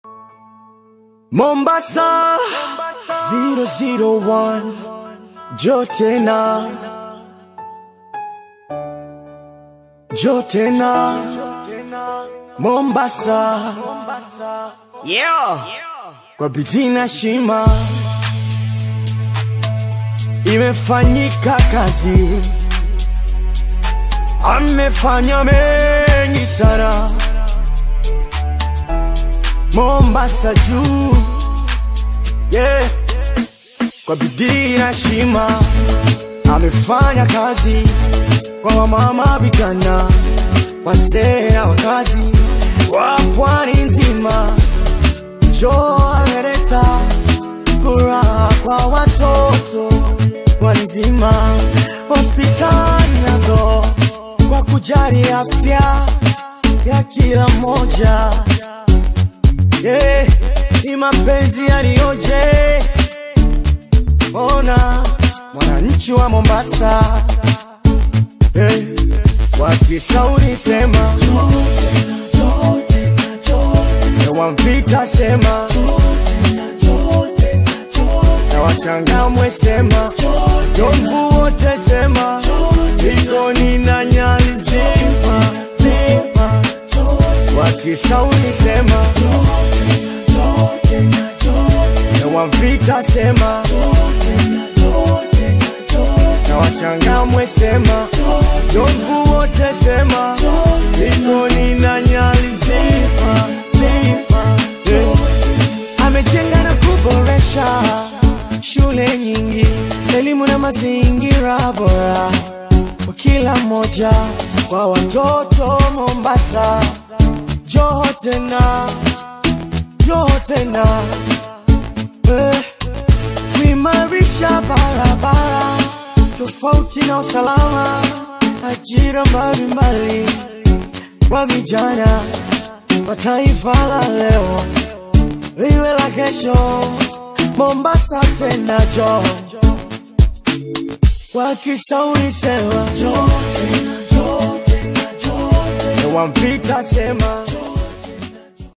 Mombasa 001 Jotena Jotena Mombasa Yeah Kwa bidii na shima Imefanyika kazi Amefanya mengi sana Mombasa juu yeah. Kwa bidii na shima amefanya kazi kwa wamama, vijana, wazee na wakazi wa pwani nzima. Jo ameleta furaha kwa watoto pwani nzima, hospitali nazo kwa kujali afya ya kila mmoja yeah, ni mapenzi yaliyoje. Ona mwananchi wa Mombasa hey, wakisauri sema wamvita sema na wachangamwe sema jombu wote sema jikoni na nyali nzima nzima wakisauri sema na wamvita sema na wachangamwe sema jomvu wote sema jikoni na nyali nzima nzima yeah. amejenga na kuboresha shule nyingi elimu na mazingira bora kwa kila mmoja kwa watoto Mombasa Joho tena Joho tena eh, kuimarisha barabara tofauti na usalama ajira mbalimbali kwa vijana wa taifa la leo liwe la kesho Mombasa tena jo wakisauri sema jo tena jo tena jo tena wamvita sema